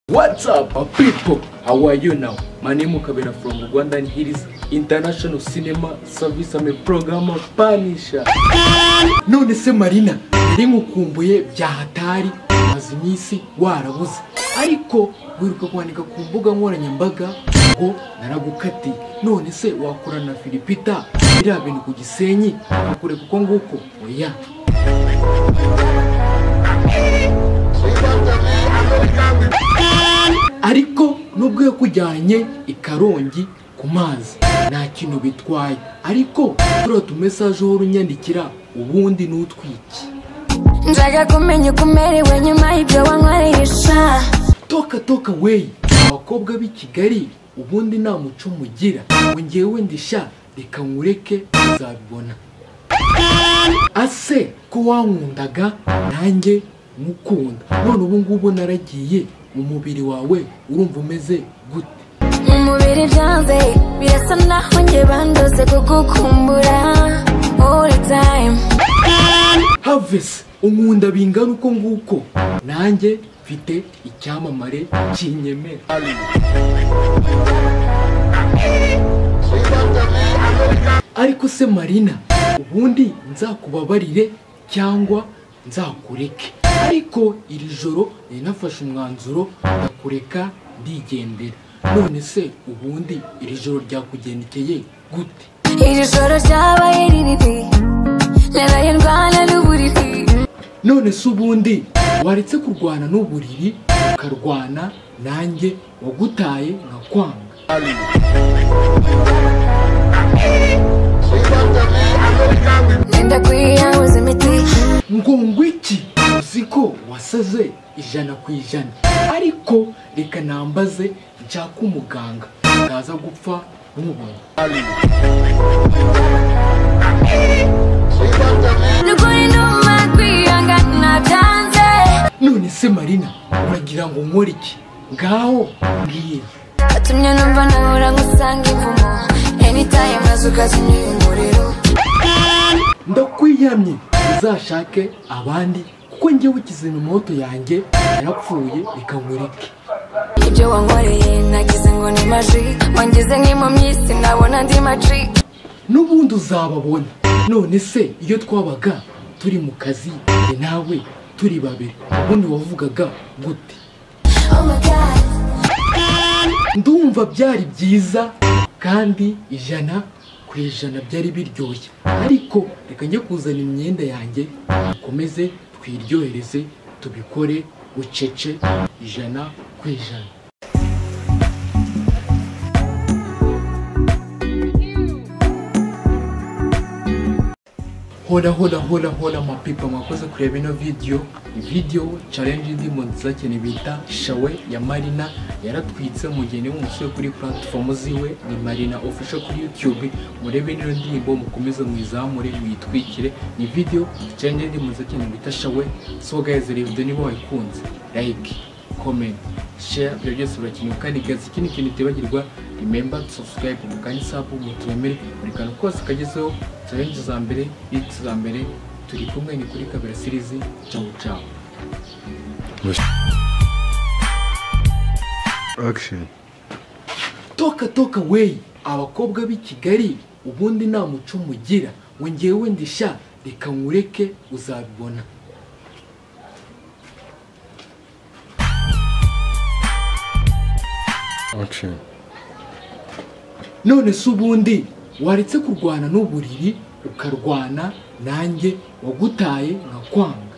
What's up, uh, people? How are you now? My name is Kabera from Rwanda and here is International Cinema Service. I'm a programmer Panisha. None se Marina, yari nkukumbuye byahatari maze iminsi warabuze ariko wiruka kwandika ku mbuga nkoranyambaga ngo naragukatiye none se wakorana na Filipita biriya bintu ku gisenyi akakure kuko nguko oya ariko nubwo yakujyanye ikarongi ku mazi nta kintu bitwaye ariko turiya tumesaje uhora unyandikira ubundi n'utwiki nzajya kumenya uko umerewe nyuma y'ibyo wankoresha toka toka weyi abakobwa b'i kigali ubundi nta muco mugira ngo njyewe ndisha reka nkureke uzabibona ase ko wankundaga nanjye nkukunda none ubu ngubu naragiye umubiri wawe urumva umeze gute mu mubiri byanze birasa naho njye bandoze kugukumbura all the time havesi unkunda bingana uko nguko nanjye mfite icyamamare kinyemera ariko se marina ubundi nzakubabarire cyangwa nzakureke ariko iri joro nari nafashe umwanzuro ndakureka ndigendera none se ubundi iri joro ryakugendekeye gute iri joro ryabaye riribi naraye ndwana n'uburiri none se ubundi waretse kurwana n'uburiri ukarwana nanjye wagutaye nkakwanga nenda kwiyanguza imiti ngo ngwiki uzi ko wasaze ijana ku ijana ariko reka nambaze nshaka umuganga ntaza gupfa ntumubone n'ukuri nduma kwihangana byanze none se marina uragira ngo nkore iki ngaho mbwira watumye numva nahora ngusanga imvumo anytime maze ukazimya uyu muriro ndakwiyamye uzashake abandi kuko njyewe ikizimyamoto yanjye yarapfuye reka nkureke ibyo wankoreye nagize ngo ni maji wangize nk'impumyi sinabona andi maji n'ubundi uzababona none se iyo twabaga turi mu kazi njye nawe turi babiri ubundi wavugaga gute ndumva byari byiza kandi ijana ku ijana byari biryoshye ariko reka njye kuzana imyenda yanjye dukomeze twiryohereze tubikore bucece ijana ku ijana Hola hola hola hola mapipa mwakoze kureba ino video video challenge ndimo nzakene bita shawe ya Marina yaratwitse umugeni w'umusore kuri platform ziwe ni Marina official kuri YouTube murebe nino ndirimbo mukomeze mwizamure mwitwikire ni video challenge ndimo nzakene bita shawe so guys rero video niba wayikunze like comment share ibyo byose birakenewe kandi guys ikindi kintu utibagirwa remember to subscribe mu kandi sapu muturemere buri kantu kose kagezeho challenge za mbere hits za mbere turi kumwe ni kuri kabera series ciao ciao Action. toka toka weyi abakobwa b'i kigali ubundi nta muco mugira ngo njyewe ndisha reka nkureke uzabibona Action. none se ubundi waretse kurwana n'uburiri ukarwana nanjye wagutaye nkakwanga